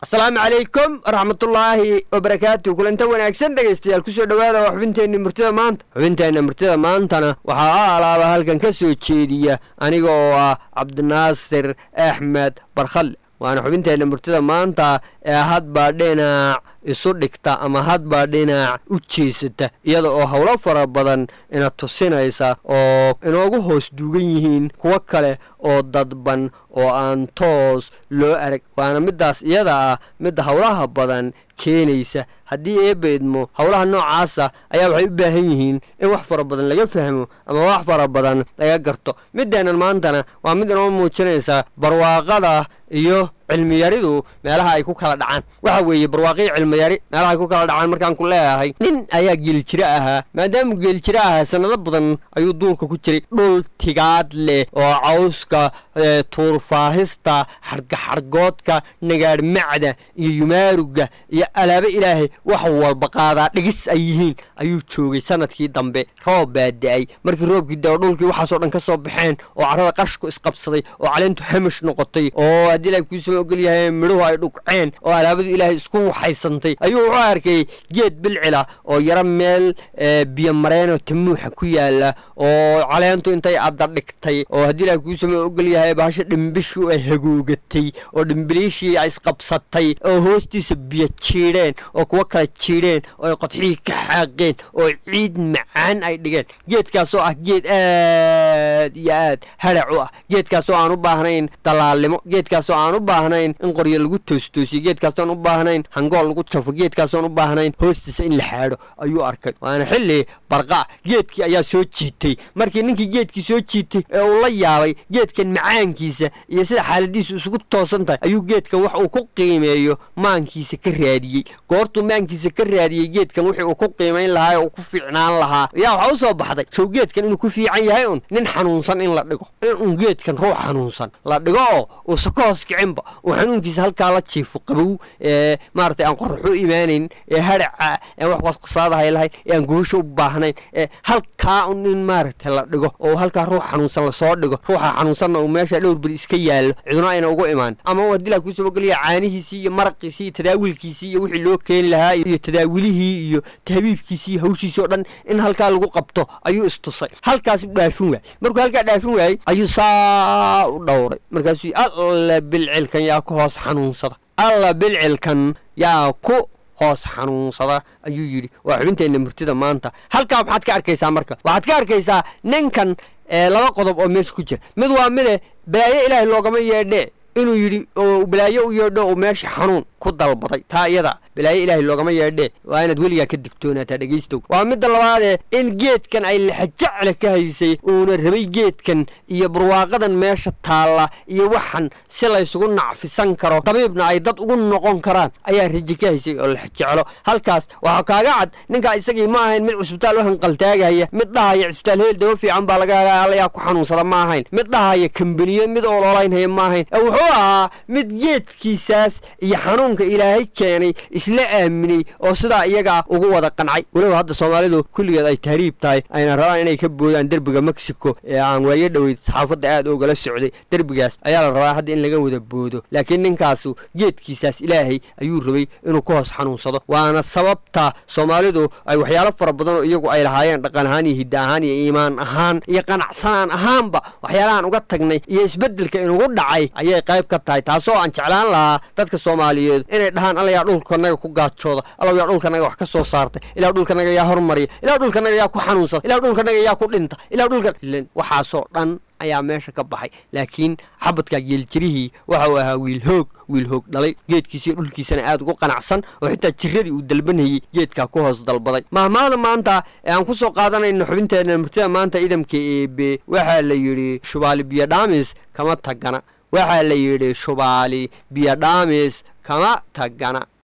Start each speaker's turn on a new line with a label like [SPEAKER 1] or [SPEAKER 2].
[SPEAKER 1] asalaamu calaykum waraxmatullaahi wabarakaatu kulanta wanaagsan dhegaystayaal kusoo dhowaada waa xubinteenni murtida maanta xubinteenna murtida maantana waxaa a alaaba halkan ka soo jeediya aniga oo ah cabdinaasir axmed barkhalle waana xubinteenna murtida maanta ee hadbaa dhinac isu dhigta ama hadbaa dhinac u jeesata iyada oo howlo fara badan ina tusinaysa oo inoogu hoos duugan yihiin kuwo kale oo dadban oo aan toos loo arag waana middaas iyada ah midda howlaha badan keenaysa haddii eebaydmo howlaha noocaasa ayaa waxay u baahan yihiin in wax fara badan laga fahmo ama wax fara badan laga garto middeennan maantana waa mid inoo muujinaysa barwaaqada iyo cilmiyaridu meelaha ay ku kala dhacaan waxa weeye barwaaqii cilmiyari meelaha ay ku kala dhacaan markaan ku leeyahay nin ayaa geeljiro ahaa maadaama geeljiro ahaa sanado badan ayuu duulka ku jiray dhul tigaad leh oo cawska tuurfaahista xargaxargoodka nagaadhmacda iyo yumaaruga iyo alaabo ilaahay wax walba qaadaa dhigis ay yihiin ayuu joogay sanadkii dambe roob baa da-ay markii roobkii dao dhulkii waxaasoo dhan ka soo baxeen oo carrada qashku isqabsaday oo caleentu hamish noqotay oo haddii ilahay kuusama ogol yahay midhuhu ay dhugceen oo alaabadu ilaahay isku waxaysantay ayuu wuxuu arkay geed bilcila oo yaro meel biyo mareenoo tamuuxa ku yaala oo caleentu intay adda dhigtay oo haddii ilahay kuusama ogol yahay bahasha dhimbishu ay hagoogatay oo dhimbiliishii ay isqabsatay oo hoostiisa biyo jiidheen oo kuwo kala jiidheen oo ay qodxihii ka xaaqeen oo ciid macaan ay dhigeen geedkaasoo ah geed aad iyo aad harac u ah geedkaasoo aan u baahnayn dalaalnimo geedkaasoo aan u baahnayn in qoryo lagu toostoosiyo geedkaasoon u baahnayn hangool lagu jafo geedkaasoon u baahnayn hoostiisa in la xaadho ayuu arkay waana xilli barqa geedkii ayaa soo jiitay markii ninkii geedkii soo jiitay ee uu la yaabay geedkan macaankiisa iyo sida xaaladiisu isugu toosan tahay ayuu geedkan wax uu ku qiimeeyo maankiisa ka raadiyey goortuu maankiisa ka raadiyey geedkan wixii uu ku qiimayn lahaa ee uu ku fiicnaan lahaa yaa waxaa u soo baxday show geedkan inuu ku fiican yahay un nin xanuunsan in la dhigo in geedkan ruux xanuunsan la dhigo oo uusa ka hoos kicinba uu xanuunkiisa halkaa la jiifo qabow ee maaragtay aan qoraxu imaanayn ee haraca aan wax qasqasaadahay lahayn ee aan goosho u baahnayn ee halkaa un in maaragtay la dhigo oo halkaa ruux xanuunsan lasoo dhigo ruuxa xanuunsanna uu meesha dhowr beri iska yaallo ciduna ayna ugu imaan ama uu haddii laa kuusoo ogolaya caanihiisii iyo maraqiisii iyo tadaawilkiisii iyo wixii loo keeni lahaa iyo tadaawilihii iyo tahbiibkiisii iyo hawshiisii oo dhan in halkaa lagu qabto ayuu istusay halkaas u dhaafin waayey markuu halkaa dhaafin waayey ayuu saa u dhowray markaasuu alla bilcilkan yaa ku hoos xanuunsada alla bilcilkan yaa ku hoos xanuunsada ayuu yidhi waa xubinteenna murtida maanta halkaa maxaad ka arkaysaa marka waxaad ka arkaysaa ninkan laba qodob oo meesha ku jira mid waa mide balaayo ilaahay loogama yeedhee inuu yidhi oo balaayo u yeedho uu meesha xanuun ku dalbaday taa iyada balaayo ilaahay loogama yeedhee waa inaad weligaa ka digtoonaataa dhegaystow waa midda labaadee in geedkan ay laxajacle ka haysay uuna rabay geedkan iyo barwaaqadan meesha taalla iyo waxan si laysugu nacfisan karo dabiibna ay dad ugu noqon karaan ayaa raji ka haysay oo laxjeclo halkaas waxaa kaaga cad ninkaa isagii ma ahayn mid cusbitaal u hanqaltaagaya mid dhahaya cusbitaal heel dawo fiican baa laga helaa allayaa ku xanuunsada ma ahayn mid dhahaya kambaniyo mid oololaynhaya ma ahayn wuxuu ahaa mid geedkiisaas iyo xanuunka ilaahay keenay isla aaminay oo sidaa iyagaa ugu wada qancay weliba hadda soomaalidu kulligeed ay tahriib tahay ayna rabaan inay ka boodaan derbiga mexico ee aan waayo dhoweyd saxaafadda aad ogala socday derbigaas ayaa la rabaa hadda in laga wada boodo laakiin ninkaasu geedkiisaas ilaahay ayuu rabay inuu ka hoos xanuunsado waana sababta soomaalidu ay waxyaalo fara badan oo iyagu ay lahaayeen dhaqan ahaan iyo hidda ahaan iyo iimaan ahaan iyo qanacsanaan ahaanba waxyaalahaan uga tagnay iyo isbeddelka inugu dhacay ayay qayb ka tahay taasoo aan jeclaan lahaa dadka soomaaliyeed inay dhahaan alla yaa dhulkanaga ku gaajooda alla yaa dhulkanaga wax ka soo saartay ilaa dhulkanaga yaa hormariya ilaa dhulkanaga yaa ku xanuunsada ilaa dhulkanaga yaa ku dhinta ilaa dhulka waxaasoo dhan ayaa meesha ka baxay laakiin xabadka geeljirihii waxa uu ahaa wiil hoog wiil hoog dhalay geedkiisa iyo dhulkiisana aad ugu qanacsan oo xitaa jiradii uu dalbanayey geedkaa ku hoos dalbaday mahmaada maanta ee aan ku soo qaadanayno xubinteenna murtida maanta idamka eebe waxaa la yidhi shubaali biyodhaamis kama tagana waxaa la yidhi shubaali biyodhaamis kama tagana